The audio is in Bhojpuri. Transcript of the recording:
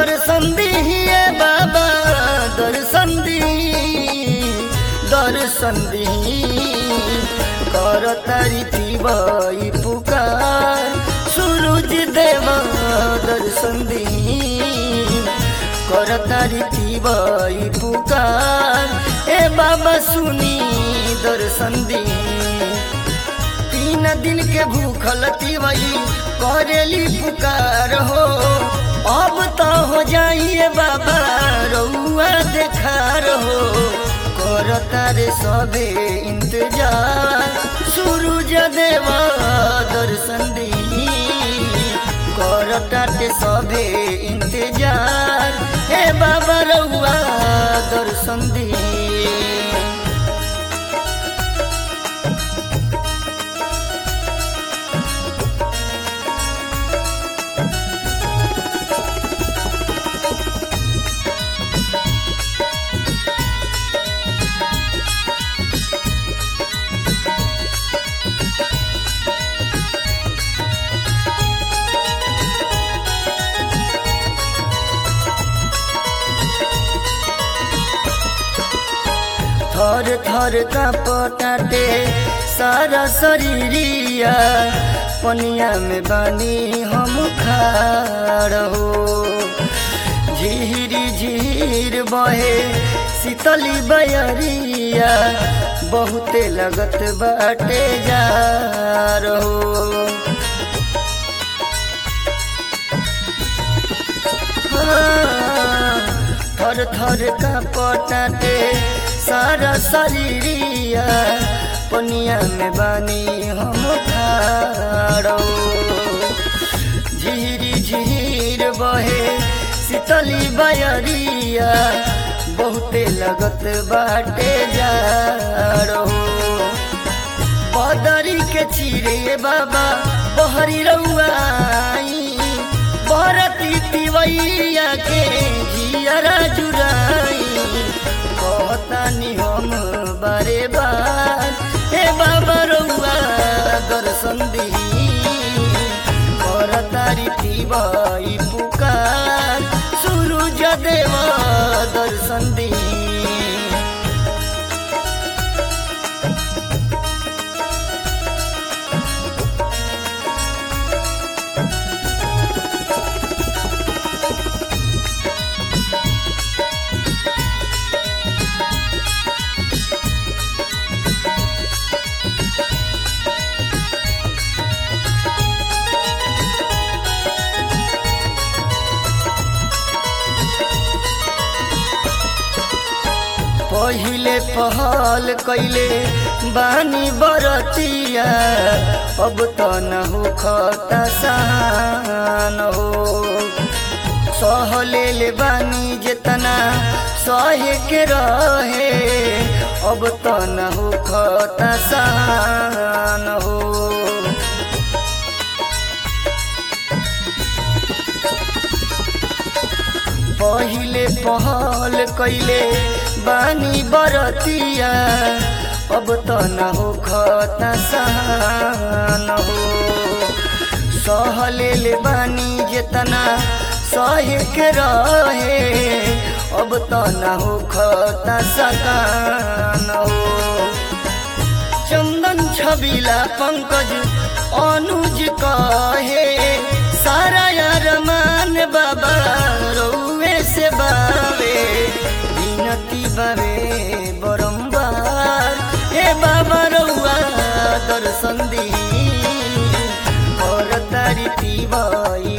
दर्शन दिए बाबा दर्शन दी दर्शन दी कर तारी तिवाई पुकार सूरज देव दर्शन दी कर तारी तिवाई पुकार ए बाबा सुनी दर्शन दी तीन दिन के भूखल तिवई करेली पुकार हो अब तो हो जाइए बाबा रउआ देखार हो कर तारे सबे इंतजार सूरज देवा दर्शन दी कर ताटे सबे इंतजार हे बाबा रउआ दर्शन दी थर थर का पटाटे सारा शरीरिया पनिया में बानी हम खाड़ हो झीरी झीर बहे शीतली बयरिया बहुते लगत बाटे जा रहो थर थर का पटाटे सारा शरीरिया पनिया में बानी हम खाड़ो झीरी झीर बहे शीतली बयरिया बहुते लगत बाटे जाड़ो बदरी के चिरे बाबा बहरी रउआई बरती तिवैया के जियरा जुराई कहतानी हम बारे बार हे बाबा रउआ दर्शन दी करतारी तिवई पुकार सूरज देव दर्शन दी पहिले पहल कैले बानी बरतिया अब त न हो खतसान हो सहले ले बानी जेतना सहे के रहे अब त न हो खतसान हो पहिले पहल कैले बानी बरतिया अब त न हो खतसान हो सहले ले बानी जेतना सहे के रहे अब त न हो खतसान हो चंदन छबिला पंकज अनुज कहे सारा यार मान बाबा रउए से बावे विनती बावे बरम्बार हे बाबा रउआ दर्शन दी और तारी तिवाई